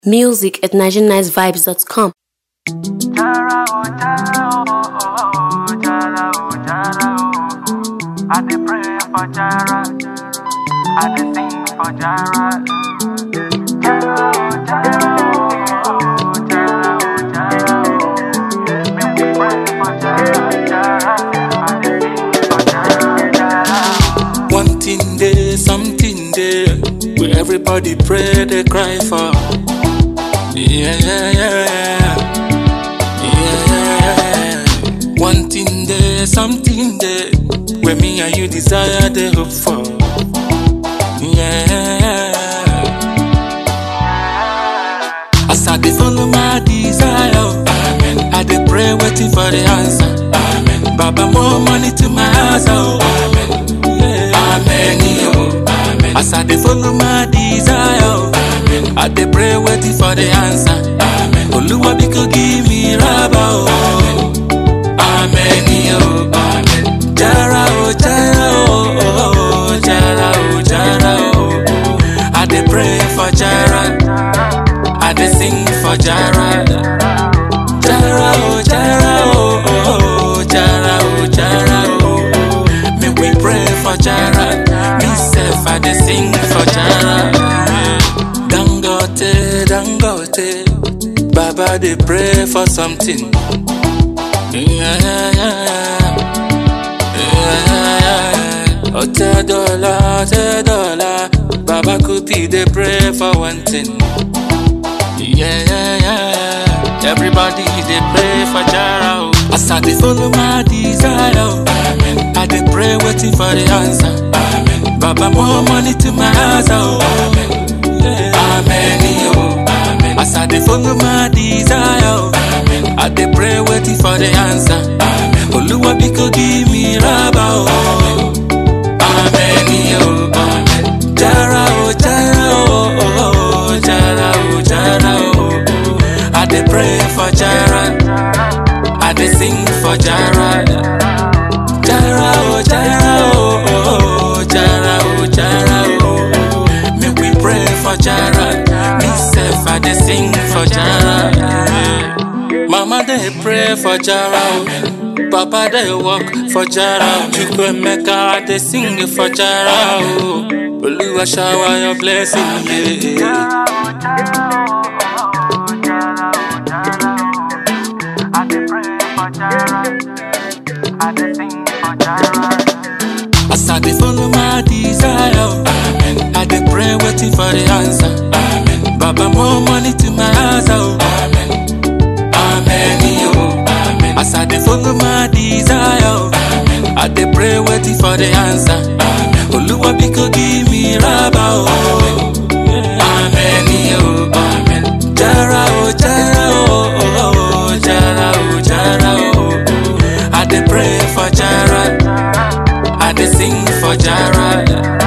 Music at NigerianNiceVibes.com. Jara, oh, Jara, oh, oh, oh, Jara, oh, Jara, oh, oh. I dey pray for Jara. I dey sing for Jara. Jara, oh, Jara, oh, oh, Jara, oh, Jara, oh. Make we pray for Jara, Jara. I dey sing for Jara, Jara. One thing there, something there, where everybody pray, they cry for. Yeah, yeah, yeah, yeah. One thing there, something there, where me and you desire, they hope for. Yeah. As I dey follow my desire, Amen. I dey pray, waiting for the answer. Amen. Baba, more money to my house, oh. Amen. Yeah. Amen. Oh. Amen. As I dey follow my desire, oh. Amen. I dey pray, waiting for the answer. Amen. Oluwa biko give me raba, oh. Amen. Oh. Amen. Jara, oh, Jara, oh, oh, oh, Jara, oh, Jara, oh, oh. I dey pray for Jara. I dey sing for Jara. Jara, oh, Jara, oh, oh, oh, Jara, oh, Jara, oh, oh. Make we pray for Jara. Me self, I dey sing for Jara. Dangote, Dangote, Baba dey pray for something. Yeah, yeah, yeah. Yeah. Ote dollar, ote dollar, Baba Kuti dey pray for one thing. Yeah, yeah, yeah. Everybody they pray for Jara. oh. As I dey follow my desire, oh. Amen. I dey pray waiting for the answer. Amen. Baba more money to my house, oh. Amen. Yeah. Amen. Oh. Amen. As I dey follow my desire, oh. Amen. I dey pray waiting for the answer. Amen. Oluwa biko give me raba, oh. Amen. Oh. Amen. Jara, oh, Jara, oh, oh, oh, Jara, oh, Jara, oh, oh. I dey pray for Jara. I dey sing for Jara. Jara, oh, Jara, oh, oh, oh, Jara, oh, Jara, oh, oh. Make we pray for Jara. Me self, I dey sing for Jara. Mama dey pray for Jara. oh. Papa dey work for Jara. Chukwemeka, I dey sing for Jara. oh. Oluwa shower your blessing, yeah. I dey pray for Jara. I dey sing for Jara. As I dey follow my desire, oh, Amen. I dey pray waiting for the answer. Amen. Baba more money to my house, oh. Amen. Amen. Oh. Amen. As I dey follow my desire, oh. Amen. I dey pray waiting for the answer. Amen. Oluwa biko give me raba, oh. Amen. Oh. Amen. Jara, oh, Jara, oh, oh, oh, Jara, oh, Jara, oh, oh. I dey pray for Jara. I dey sing for Jara.